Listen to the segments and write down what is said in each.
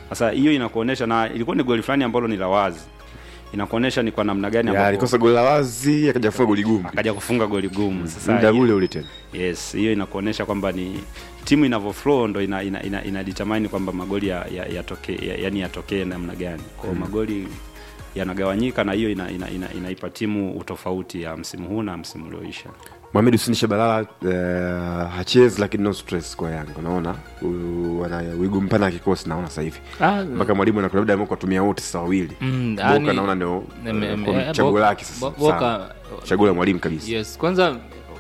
Sasa hiyo inakuonesha, na ilikuwa ni goli fulani ambalo ni la wazi, inakuonesha ni kwa namna gani Ya, ambapo alikosa goli la wazi akaja kufunga goli gumu akaja kufunga goli gumu. Sasa muda hiyo- ule ule tena Yes, hiyo inakuonesha kwamba ni timu inavyo flow ndo ina, ina, ina, ina determine kwamba magoli ya, ya, yatokee ya, yani yatokee namna gani. Kwa hiyo magoli yanagawanyika na hiyo ina, ina, ina, inaipa timu utofauti ya msimu huu na msimu ulioisha. Mohamed Hussein Shabalala uh, hachezi lakini no stress kwa Yanga unaona U- wana wigo mpana ya kikosi naona sasa hivi Ah, mpaka mwalimu anakuwa labda amekuwa tumia wote sasa wawili Mm, Boka yani- naona ndio Em- em- uh, eh, chaguo Boka- lake sasa Bo- Boka- Sawa. chaguo la mwalimu kabisa yes kwanza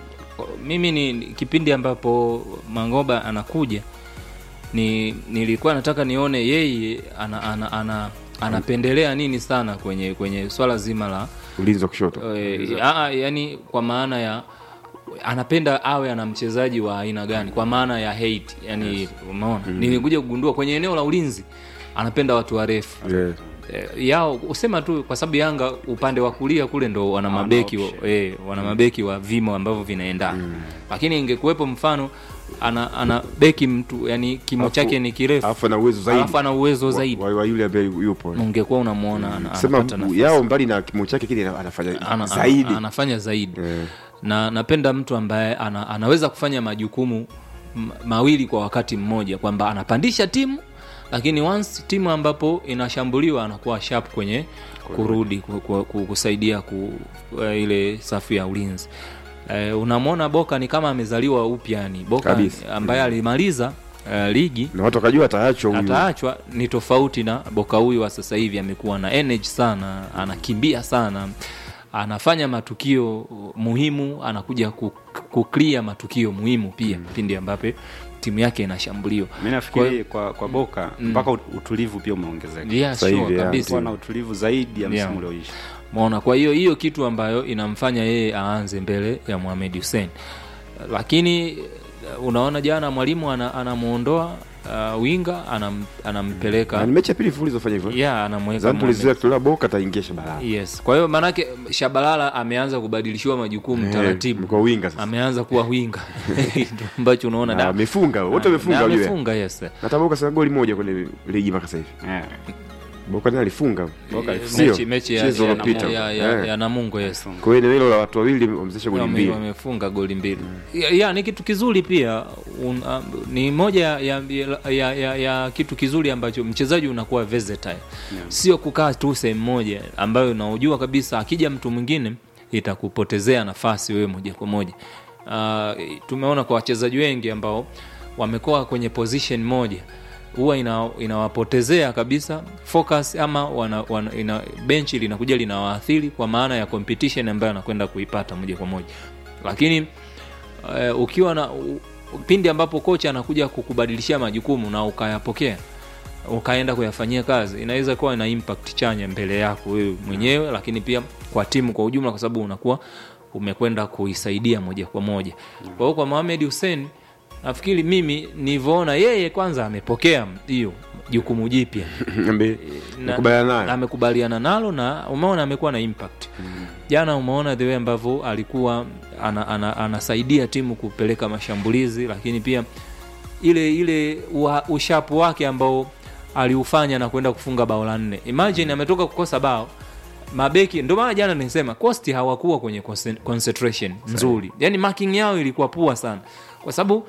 mimi ni ni kipindi ambapo mangoba anakuja ni nilikuwa nataka nione yeye ana, ana, ana, anapendelea nini sana kwenye kwenye swala zima la ulinzi wa kushoto e, yani kwa maana ya anapenda awe ana mchezaji wa aina gani kwa maana ya hate yani umeona nilikuja kugundua kwenye eneo la ulinzi anapenda watu warefu Yeah. Eh, yao usema tu kwa sababu Yanga upande wa kulia kule ndo wana mabeki wa, option. eh, wana mabeki wa vimo ambavyo vinaendana lakini ingekuwepo mfano ana, ana beki mtu yani kimo Alafu- chake ni kirefu alafu ana uwezo zaidi alafu ana uwezo wa- zaidi wa, wa yule ambaye yupo ungekuwa unamwona ana- sema anapata nafasi. yao mbali na kimo chake kile anafanya ana, zaidi ana, anafanya zaidi Eh. na napenda mtu ambaye ana, anaweza kufanya majukumu m- mawili kwa wakati mmoja kwamba anapandisha timu lakini once timu ambapo inashambuliwa anakuwa sharp kwenye kurudi ku, ku, ku, kusaidia ku, uh, ile safu ya ulinzi uh, unamwona boka ni kama amezaliwa upya yani boka Kabisa. ambaye alimaliza uh, ligi na watu wakajua ataachwa huyu ataachwa ni tofauti na boka huyu wa sasa hivi amekuwa na energy sana anakimbia sana anafanya matukio muhimu anakuja ku- kuclear matukio muhimu pia pindi ambapo timu yake inashambuliwa Mimi nafikiri kwa, kwa Boka mpaka ut- utulivu pia umeongezeka. yeah, Sasa sure, hivi, yeah. kabisa Kuwa na utulivu zaidi ya msimu Yeah. ulioisha. maona kwa hiyo hiyo kitu ambayo inamfanya yeye aanze mbele ya Mohamed Hussein lakini eh, unaona jana mwalimu ana- anamuondoa uh, winga anam, anampeleka Na ni mechi ya pili mfululizo fanya hivyo yeah, anamweka zani Mohamed tulizoea kutolewa boka ataingia Shabalala yes kwa hiyo maanake shabalala ameanza kubadilishiwa majukumu Eh, taratibu kwa winga sasa ameanza kuwa winga Ndio ambacho unaona Na da- amefunga wote na- wamefunga na wajue amefunga yes na hata boka sasa goli moja kwenye ligi mpaka sasa hivi Yeah. boka naye alifunga Boka Eh, alifunga. Sio, mechi, mechi ya, mchezo ya, uliopita. ya, ya, Eh. ya namungo yes kwa hiyo eneo hilo la watu wawili wamezesha goli Wame- mbili wamefunga goli mbili ya, ya, ni kitu kizuri pia un, um, ni moja ya, ya, ya, ya, ya kitu kizuri ambacho mchezaji unakuwa versatile sio kukaa tu sehemu moja ambayo unaojua kabisa akija mtu mwingine itakupotezea nafasi wewe moja kwa moja uh, tumeona kwa wachezaji wengi ambao wamekuwa kwenye position moja huwa ina, inawapotezea kabisa focus ama wana, wana, ina, benchi linakuja linawaathiri kwa maana ya competition ambayo anakwenda kuipata moja kwa moja lakini uh, ukiwa na u, pindi ambapo kocha anakuja kukubadilishia majukumu na ukayapokea ukaenda kuyafanyia kazi inaweza kuwa ina impact chanya mbele yako wewe mwenyewe lakini pia kwa timu kwa ujumla kwa sababu unakuwa umekwenda kuisaidia moja kwa moja kwa hiyo kwa Mohamed Hussein nafikiri mimi nilivyoona yeye kwanza amepokea hiyo jukumu jipya Ambe- na- nakubaliana naye amekubaliana nalo na umeona amekuwa na impact jana umeona the way ambavyo alikuwa ana, ana, anasaidia timu kupeleka mashambulizi lakini pia ile ile ua- ushapu wake ambao aliufanya na kwenda kufunga bao la nne imagine ametoka kukosa bao mabeki ndio maana jana nisema costi hawakuwa kwenye concen- concentration nzuri yani marking yao ilikuwa pua sana kwa sababu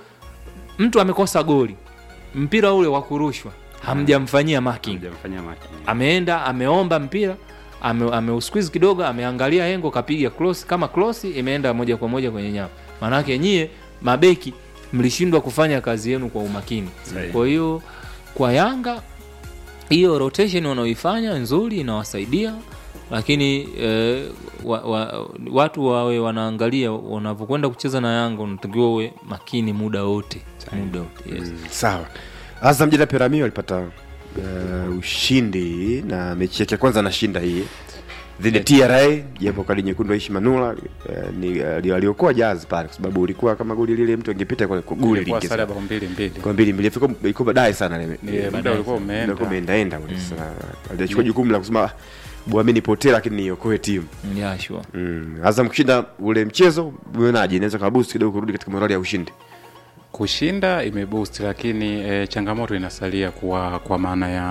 mtu amekosa goli mpira ule wa kurushwa hamjamfanyia marking Hajamfanyia maki. ameenda ameomba mpira ame, ameusqueeze kidogo ameangalia hengo kapiga cross kama cross imeenda moja kwa moja kwenye nyavu maanake nyie mabeki mlishindwa kufanya kazi yenu kwa umakini Sahihi. kwa hiyo kwa yanga hiyo rotation wanaoifanya nzuri inawasaidia lakini eh, wa, wa, watu wawe wanaangalia wanavyokwenda kucheza na yanga unatakiwa uwe makini muda wote muda wote yes. sawa azam jana piramio alipata uh, ushindi na mechi yake ya kwanza anashinda hii dhidi ya tra japo kadi nyekundu aishi manula uh, ni uh, aliokoa jazi pale kwa sababu ulikuwa kama goli lile mtu angepita kwa kwa goli Ilikuwa sare ya lingi bao mbili mbili. kwa mbili mbili ilikuwa ilikuwa baadaye sana ile Ni muda ulikuwa umeenda. ilikuwa umeendaenda ule sasa alichukua jukumu la kusema bwami nipotee lakini niokoe timu yeah, sure. mm. azam kushinda ule mchezo umeonaje inaweza kabusti kidogo kurudi katika morali ya ushindi Kushinda imeboost, lakini e, changamoto inasalia kwa kwa maana ya